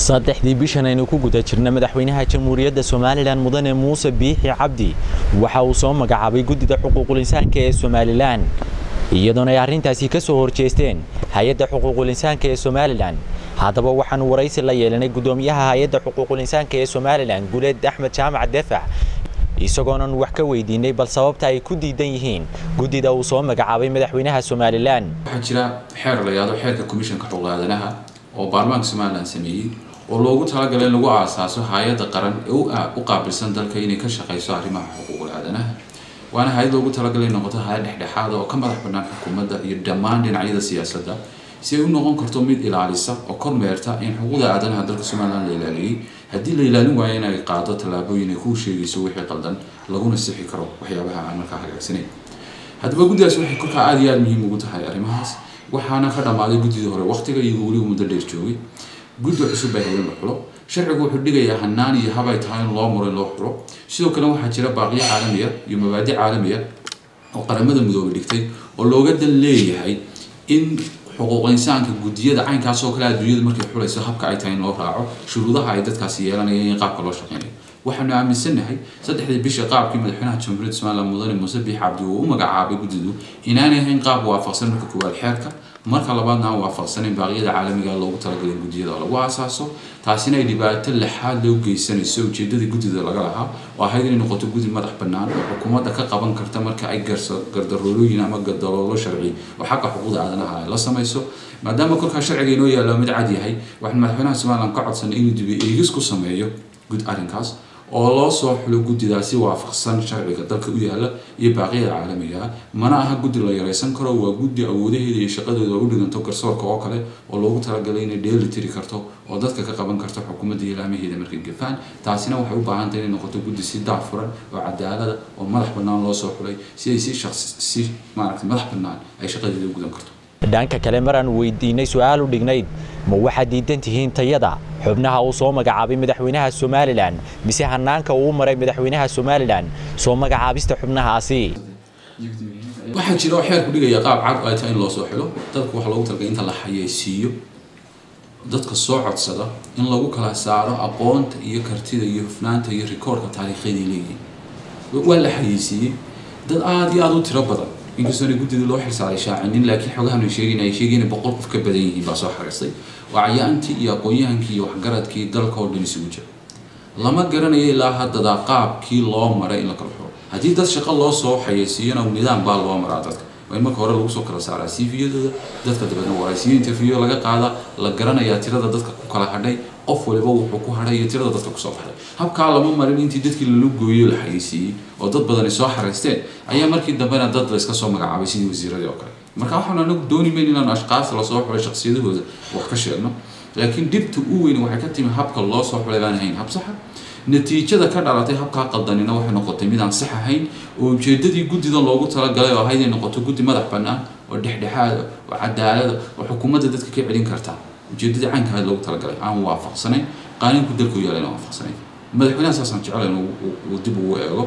saddexdii bishan aynu ku guda jirna madaxweynaha jamhuuriyadda somalilan mudane muuse biixi cabdi waxa uu soo magacaabay guddida xuquuqul insaanka ee somalilan iyadoona ay arrintaasi ka soo horjeesteen hay-adda xuquuqul insaanka ee somalilan haddaba waxaanu waraysi la yeelanay guddoomiyaha hay-adda xuquuqul insaanka ee somalilan guleed axmed jaamac defax isagoonan wax ka weydiinay bal sababta ay ku diidan yihiin guddida uu soo magacaabay madaxweynaha somalilan waxaa jira xeer la yidhahdo xeerka commissionka xuquuq aadanaha oo baarlamaanka somalilan sameeyey oo loogu talagalay in lagu aasaaso hay-adda qaran ee u qaabilsan dalka inay ka shaqayso arrimaha xuquuqul aadanaha waana hay-ad loogu talagalay in noqoto hay-ad dhexdhexaada oo ka madax bannaan xukuumadda iyo dhammaan dhinacyada siyaasadda si ay u noqon karto mid ilaalisa oo kormeerta in xuquuqda aadanaha dalka somalilan la ilaaliyey haddii la ilaalin waayo in ay qaado tallaabooyin ay kuu sheegayso wixii qaldan laguna sixi karo waxyaabaha aan markaa hagaagsanayn haddaba guddidaas waxay kolkaa aada iyo aada muhiim ugu tahay arrimahaas waxaana ka dhammaaday guddidii hore waqtiga iyagoo weliba muddo dheer joogay guddi cusub bay hayen la xulo sharcigu wuxuu dhigayaa hanaan iyo habay tahay in loo muro in loo xulo sidoo kale waxaa jira baaqiyo caalamiya iyo mabaadi caalamiya oo qaramada midoobay dhigtay oo looga dan leeyahay in xuquuq insaanka guddiyada caynkaas oo kale adduunyada markay xulayso habka ay tahay in loo raaco shuruudaha ay dadkaasi yeelanayaan in qaabka loo shaqeynayo waxaanu aaminsannahay saddexdii bisha qaabkii madaxweynaha jamhuuriyadda somalilan mudane muuse biix cabdi uu u magacaabay guddidu inaanay ahayn qaab waafaqsan marka koowaad xeerka marka labaadna aan waafaqsanayn baaqyada caalamiga loogu talagalay guddiyada lagu aasaaso taasina ay dhibaato lixaad loo geysanayso ujeedadii guddida laga lahaa oo ahayd inay noqoto guddi madax bannaan oo xukuumadda ka qaban karta marka ay gardaroolooyin ama gadaloolo sharci oo xagga xuquuqda aadanaha ay la samayso maadaama kolkaa sharciga inoo yaalla mid cad yahay waxaan madaxweynaha somalilan ka codsanay inuu dibi eegis ku sameeyo gud arrinkaas oo loo soo xulo guddidaasi waafaqsan sharciga dalka u yaala iyo baaqyada caalamiga mana aha guddi la yaraysan karo waa guddi awoodaheeda iyo shaqadeeda u dhiganto garsoorka oo kale oo loogu talagalay inay dheeli tiri karto oo dadka ka qaban karto xukuumadda ilaamaheeda markay gafaan taasina waxay u baahan tahay inay noqoto guddi si daafuran oo cadaalada oo madax bannaan loo soo xulay si ay si shaqsi si maaragtay madax bannaan ay shaqadeeda u gudan karto dhanka kale maraan weydiinay su-aal u dhignayd ma waxaad diidan tihiin tayada xubnaha uu soo magacaabay madaxweynaha somalilan mise hanaanka uu maray madaxweynaha somalilan soo magacaabista xubnahaasi waxaa jira oo xeerku dhigaya qaab cad ay tahay in loo soo xilo dadku waxaa loogu talagalay inta la xayeysiiyo dadka soo codsada in lagu kala saaro aqoonta iyo kartida iyo hufnaanta iyo rikoorka taariikhyadii leeyihiin waa la xayeysiiyey dad aada iyo aada u tiro badan inkastoona guddida loo xilsaaray shaacinin laakiin xogahan sheegin ay sheegeen boqol qof ka badan yihiin baa soo xariistay waa cayaantii iyo aqoon-yahankii iyo waxgaradkii dalka oo dhan isugu jira lama garanayo ilaa haddada qaabkii loo maray in la kala xuro haddii dad shaqo loo soo xayeysiiyana nidaam baa loo maraa dadka waa in marka hore lagu soo kala saaraa cviyadooda dadka dabeedna waraysiyo interview laga qaada la garanayaa tirada dadka ku kala hadhay qof waliba wuxuu ku hadhay iyo tirada dadka kusoo baxday habkaa lama marin intii dadkii lala gooyo la xayeysiiyey oo dad badani soo xaraysteen ayaa markii dambena dad la iska soo magacaabay sidii wasiiradii oo kale marka waxaan anagu dooni mayn inaan ashqaas lasoo xulay shaksiyadahooda wax ka sheegno laakiin dhibta u weyn waxay ka timi habka loo soo xulay baan ahayn hab saxa natiijada ka dhalatay habkaa qaldanina waxay noqotay mid aan sax ahayn oo ujeedadii guddidan loogu talagalay oo ahayd inay noqoto guddi madax bannaan oo dhexdhexaada oo cadaalada oo xukuumadda dadka ka celin karta ujeedadii caynka ahayd loogu talagalay aan waafaqsanayn qaanuunku dalku yaala inaan waafaqsanayn madaxweynaha saasaan jecel in uu dib ugu eego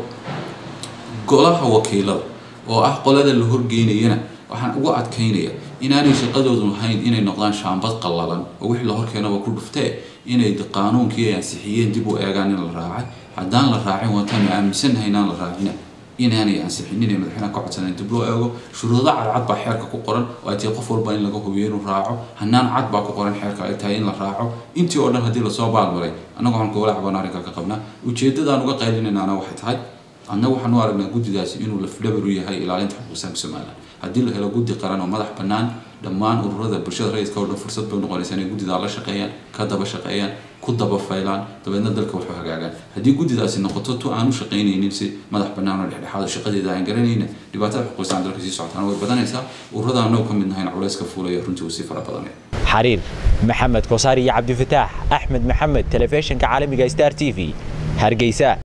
golaha wakiilada oo ah qolada la horgeynayana waxaan ugu adkaynaya inaanay shaqadoodu ahayn inay noqdaan shaambad qallalan oo wixii la horkeenaba ku dhuftee inay qaanuunkii ay ansixiyeen dib u eegaan in la raacay haddaan la raacin waataanu aaminsannahay inaan la raacina inaanay ansixinin ee madaxweynaha ka codsaneen dib loo eego shuruudo cadcad baa xeerka ku qoran oo ay tahay qof walba in laga hubiyo inuu raaco hanaan cad baa ku qoran xeerka ay tahay in la raaco intii oo dhan haddii lasoo baalmaray annagu waxaan kogala cabaan arrinka ka qabnaa ujeeddadaan uga qaylinaynaana waxay tahay annagu waxaan u aragnaa guddidaasi inuu lafdhabar u yahay ilaalinta xuquuqsanka somalilan haddii la helo guddi qaran oo madax bannaan dhammaan ururada bulshada rayidka oo dhan fursad bay noqonaysaa inay guddidaa la shaqeeyaan ka daba shaqeeyaan ku daba faylaan dabeedna dalka waxu hagaagaan haddii guddidaasi noqoto tu aan u shaqaynaynin si madax bannaan oo dhexdhexaado shaqadeeda aan garanayna dhibaatada xuquuqsaan dalka sii socotaana way badanaysaa ururada annagu ka mid nahayna culayska fuulaya runtii uu sii fara badanaya xariir maxamed kosaar iyo cabdifataax axmed maxamed telefishinka caalamiga star t v hargeysa